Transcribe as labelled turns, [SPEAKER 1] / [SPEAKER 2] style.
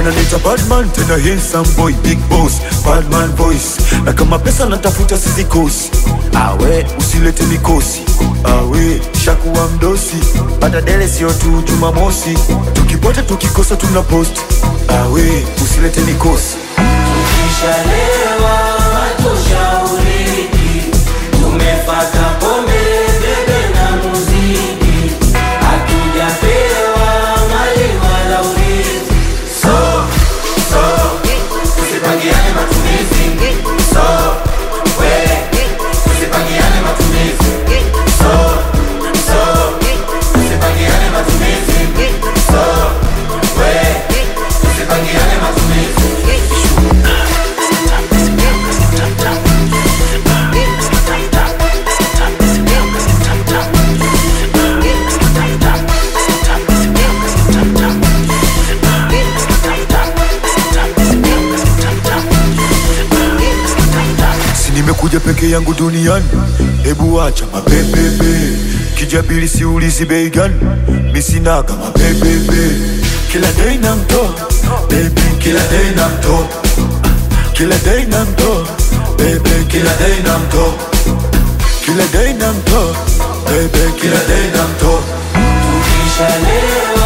[SPEAKER 1] wananiita badman tena handsome boy big boss badman voice na kama pesa natafuta sizikosi awe usilete mikosi awe shakuwa mdosi pata dele sio tu jumamosi tukipata tukikosa tuna post awe usilete mikosi
[SPEAKER 2] Tukishalewa hatushauriki, tumefata pombe, bebe na muziki, hatujapewa mali wala urithi. So, so, tusipangiane matumizi. So, we, tusipangiane matumizi. So, so, tusipangiane matumizi. So, we, tusipangiane matumizi.
[SPEAKER 1] si nimekuja peke yangu duniani hebu acha mapepepe kijabili siulizi bei gani misinaga mapepepe kila dei na mtoa baby kila dei na mtoa kila dei na mtoa baby kila dei na mtoa kila dei na mtoa baby kila dei na mtoa
[SPEAKER 2] Tukishalewa